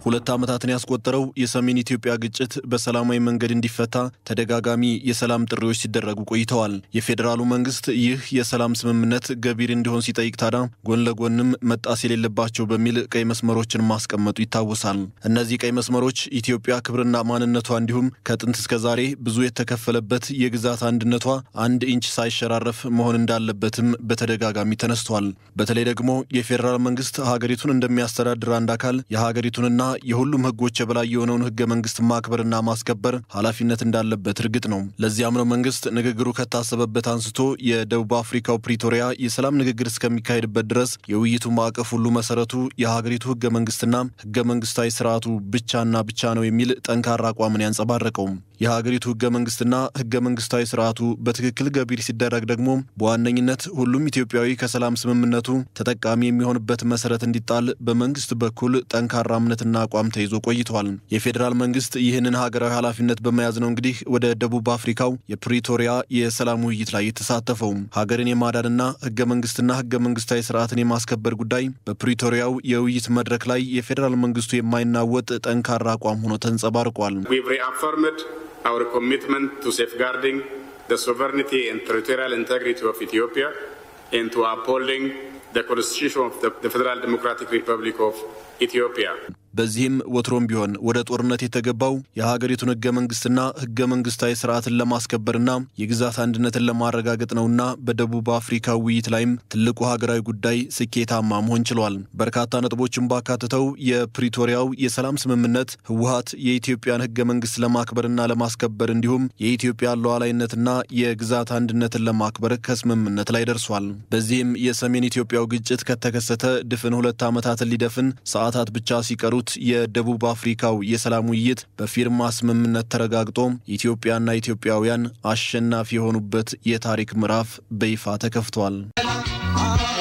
ሁለት ዓመታትን ያስቆጠረው የሰሜን ኢትዮጵያ ግጭት በሰላማዊ መንገድ እንዲፈታ ተደጋጋሚ የሰላም ጥሪዎች ሲደረጉ ቆይተዋል። የፌዴራሉ መንግስት ይህ የሰላም ስምምነት ገቢር እንዲሆን ሲጠይቅ ታዲያ ጎን ለጎንም መጣስ የሌለባቸው በሚል ቀይ መስመሮችን ማስቀመጡ ይታወሳል። እነዚህ ቀይ መስመሮች ኢትዮጵያ ክብርና ማንነቷ እንዲሁም ከጥንት እስከ ዛሬ ብዙ የተከፈለበት የግዛት አንድነቷ አንድ ኢንች ሳይሸራረፍ መሆን እንዳለበትም በተደጋጋሚ ተነስቷል። በተለይ ደግሞ የፌዴራል መንግስት ሀገሪቱን እንደሚያስተዳድር አንድ አካል የሀገሪቱንና የሁሉም ህጎች የበላይ የሆነውን ህገ መንግስት ማክበርና ማስከበር ኃላፊነት እንዳለበት እርግጥ ነው። ለዚያም ነው መንግስት ንግግሩ ከታሰበበት አንስቶ የደቡብ አፍሪካው ፕሪቶሪያ የሰላም ንግግር እስከሚካሄድበት ድረስ የውይይቱ ማዕቀፍ ሁሉ መሰረቱ የሀገሪቱ ህገ መንግስትና ህገ መንግስታዊ ስርዓቱ ብቻና ብቻ ነው የሚል ጠንካራ አቋምን ያንጸባረቀው። የሀገሪቱ ህገ መንግስትና ህገ መንግስታዊ ስርዓቱ በትክክል ገቢር ሲደረግ ደግሞ በዋነኝነት ሁሉም ኢትዮጵያዊ ከሰላም ስምምነቱ ተጠቃሚ የሚሆንበት መሰረት እንዲጣል በመንግስት በኩል ጠንካራ እምነትና አቋም ተይዞ ቆይቷል። የፌዴራል መንግስት ይህንን ሀገራዊ ኃላፊነት በመያዝ ነው እንግዲህ ወደ ደቡብ አፍሪካው የፕሪቶሪያ የሰላም ውይይት ላይ የተሳተፈው። ሀገርን የማዳንና ህገ መንግስትና ህገ መንግስታዊ ስርዓትን የማስከበር ጉዳይ በፕሪቶሪያው የውይይት መድረክ ላይ የፌዴራል መንግስቱ የማይናወጥ ጠንካራ አቋም ሆኖ ተንጸባርቋል። our commitment to safeguarding the sovereignty and territorial integrity of Ethiopia and to upholding the Constitution of the, the Federal Democratic Republic of Ethiopia. በዚህም ወትሮም ቢሆን ወደ ጦርነት የተገባው የሀገሪቱን ህገ መንግስትና ህገ መንግስታዊ ስርዓትን ለማስከበርና የግዛት አንድነትን ለማረጋገጥ ነውና በደቡብ አፍሪካ ውይይት ላይም ትልቁ ሀገራዊ ጉዳይ ስኬታማ መሆን ችሏል። በርካታ ነጥቦችን ባካትተው የፕሪቶሪያው የሰላም ስምምነት ህወሀት የኢትዮጵያን ህገ መንግስት ለማክበርና ለማስከበር እንዲሁም የኢትዮጵያን ሉዓላዊነትና የግዛት አንድነትን ለማክበር ከስምምነት ላይ ደርሷል። በዚህም የሰሜን ኢትዮጵያው ግጭት ከተከሰተ ድፍን ሁለት ዓመታትን ሊደፍን ሰዓታት ብቻ ሲቀሩት የደቡብ አፍሪካው የሰላም ውይይት በፊርማ ስምምነት ተረጋግጦ ኢትዮጵያና ኢትዮጵያውያን አሸናፊ የሆኑበት የታሪክ ምዕራፍ በይፋ ተከፍቷል።